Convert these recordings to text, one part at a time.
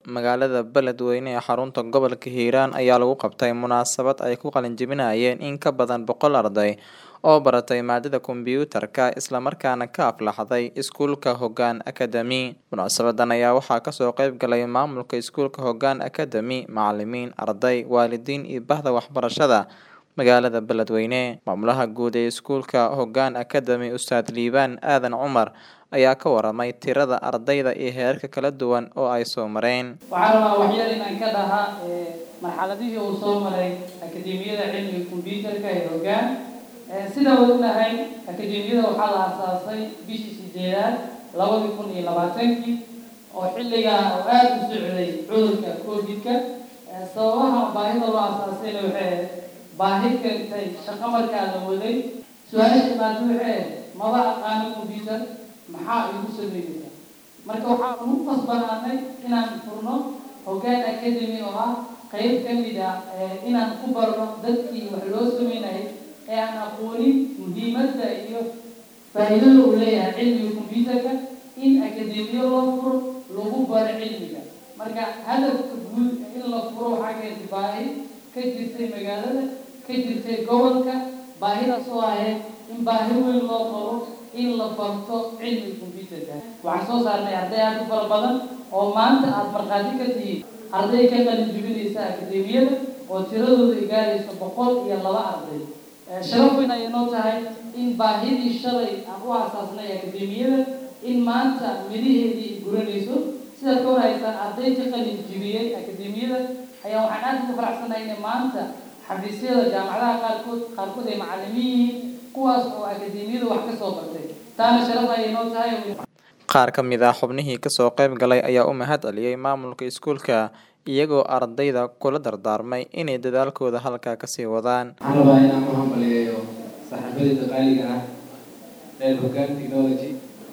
magaalada Beledweyne ee xarunta gobolka Hiiraan ayaa lagu qabtay munaasabad ay ku qalin jebinayeen in ka badan boqol arday oo baratay maadada kombiyuutarka isla markaana ka aflaxday iskuulka Hoggaan Academy. Munaasabadan ayaa waxaa kasoo qayb galay maamulka iskuulka Hoggaan Academy, macalimiin, arday, waalidiin iyo bahda waxbarashada magaalada Beledweyne. Maamulaha guud ee iskuulka Hoggaan Academy, Ustaad Liibaan Aadan Cumar ayaa ka waramay tirada ardayda iyo heerarka kala duwan oo ay soo mareen. waxaan rabaa waxyar inaan ka dhahaa marxaladihii uu soo maray akademiyada cilmiga kombiyuutarka ee hoggaan sida uu ognahay akademiyada waxaa la aasaasay bishii sideedaad labadii kun iyo labaatankii oo xilligaa oo aada u socday cudurka covidka sababaha baahida loo aasaasayna waxay baahi keentay shaqo markaa la waday su-aasha imaada waxay maba aqaano combyuter maxaa igu sameynaysaa marka waxaan ugu qasbanaanay inaan furno hoggaan academy oo ah qeyb ka mid ah inaan ku barno dadkii wax loo sameynayay ee aan aqoonin muhiimadda iyo faa'iidada uu leeyahay cilmiga combyuterka in akademiyo loo furo lagu baro cilmiga marka hadafka guud in la furo waxaa keentay baahi ka jirtay magaalada ka jirtay gobolka baahidaas oo ahayd in baahi weyn loo qabo in la barto cilmiga combyuterka waxaan soo saarnay arday aada u fara badan oo maanta aada markhaati ka tihiin arday ka qalin jebinaysa akademiyada oo tiradooda ay gaarayso boqol iyo laba arday sharaf weyn ayay noo tahay in baahidii shalay aan u aasaasnay akademiyada in maanta midaheedii guranayso sidaad ka warhaysaan arday ka qalin jebiyey akademiyada ayaa waxaan aada ugu faraxsanahay inay maanta xafiisyada jaamacadaha qaarkood qaarkood ay macalimiin yihiin kuwaas oo akademiyada wax ka soo bartay taana sharaf ayay noo tahay qaar ka mid ah xubnihii kasoo qayb galay ayaa u mahad celiyey maamulka iskuulka iyagoo ardayda kula dardaarmay inay dadaalkooda halkaa kasii wadaan waxaan rabaa inaan u hambaliyeeyo saaxiibadayda qaaliga ah reer hoggaan technology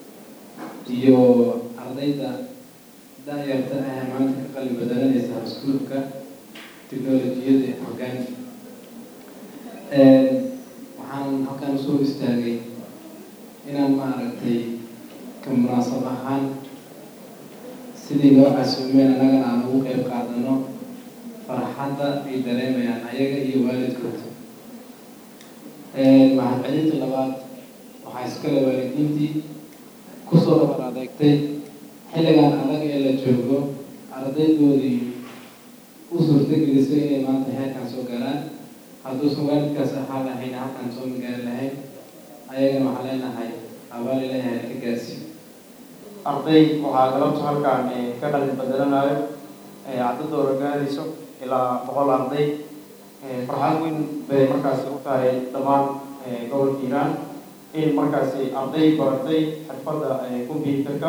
iyo ardayda da-yarta ah ee maanta ka qalin badalanaysa iskuulka technolojiyada ee hoggaan waxaan halkaan usoo istaagay inaan maaragtay ka munaasab ahaan sidii loo casuumeen annagana aan ugu qeyb qaadano farxadda ay dareemayaan ayaga iyo waalidkood mahad celinta labaad waxaa iskale waalidiintii kusoo dhabar adeegtay xilligan adag ee la joogo ardaydoodii u suurtagelisay inay maanta heerkan soo galaan hadduusan waalidkaas ahaa lahayn halkaan soo magaari lahayn ayagana waxaa leenahay abaal ilaahay ka gaarsiiyo arday waxaa galabta halkaan ka qalin badelanayo cadadooda gaarayso ilaa boqol arday farxad weyn bay markaasi u tahay dhammaan gobolka hiiraan in markaasi arday baratay xirfadda combyuterka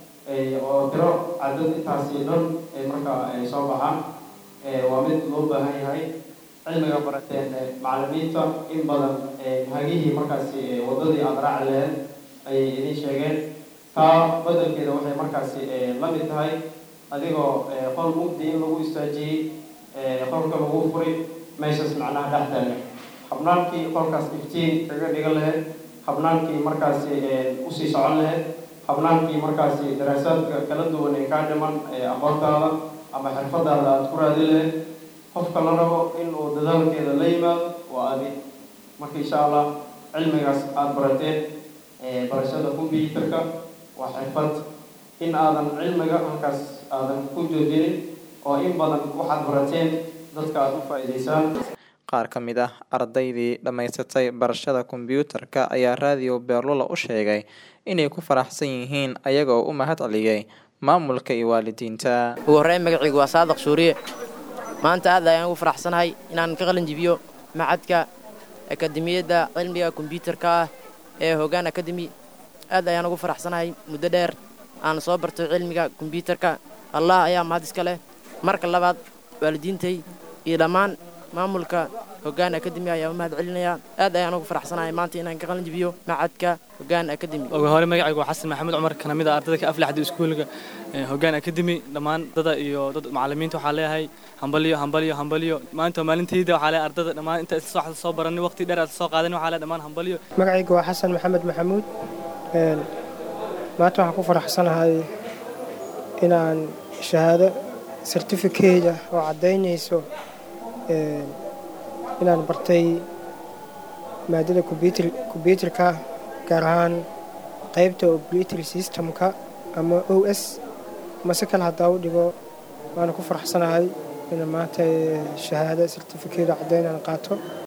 oo tiro cadad intaasi dhan markaa soo baxaan waa mid loo baahan yahay cilmiga barateen macalimiinta in badan hagihii markaasi waddadii aada raaci laheyd ayay idin sheegeen taa bedelkeeda waxay markaasi la mid tahay adigoo qol mugdi in lagu istaajiyey qolka lagu furay meeshaas macnaha dhexdaale habnaankii qolkaas iftiin kaga dhigan lahayd habnaankii markaasi usii socon lahayd habnaankii markaasi daraasaadka kala duwan ee kaa dhiman aqoontaada ama xirfadaada aada ku raadi lahayd qofka la rabo in uu dadaalkeeda la yimaado waa adi marka insha allah cilmigaas aada barateen barashada combyuterka waa xirfad in aadan cilmiga halkaas aadan ku joojinin oo in badan waxaad barateen dadka aada u faa'iidaysaan qaar ka mid ah ardaydii dhammaysatay barashada kombiyuutarka ayaa raadiyo beerlula u sheegay inay ku faraxsan yihiin ayaga oo u mahad celiyey maamulka iyo waalidiinta ugu horreyn magacaygu waa saadaq suuriye maanta aad ayaan ugu faraxsanahay inaan ka qalin jibiyo macadka akademiyadda cilmiga kombiyuutarka ah ee hoggaan academy aad ayaan ugu faraxsanahay muddo dheer aan soo barto cilmiga kombiyuutarka allah ayaa mahad iska leh marka labaad waalidiintay iyo dhammaan maamulka hoggaan academy ayaa u mahad celinaya aad ayaan ugu faraxsanahay maanta inaan ka qalin jibiyo macadka hoggaan academy ugu hore magacaygu waa xasan maxamed cumar kana mid ah ardada ka aflaxda iskuulka hoggaan academy dhammaan dada iyo dad macalimiinta waxaa leeyahay hambalyo hambalyo hambalyo maanta maalintayda waxaa leeyahay ardada dhammaan inta isla soo baranay waqti dheer aad soo qaadan waxaa leeyahay dhammaan hambalyo magacaygu waa xasan maxamed maxamuud maanta waxaan ku faraxsanahay inaan shahaado certificate oo caddaynayso inaan bartay maadada kombyuutarka gaar ahaan qaybta operating systemka ama o s mase kale haddaa u dhigo waana ku faraxsanahay ina maanta shahaado certificate caddayn aan qaato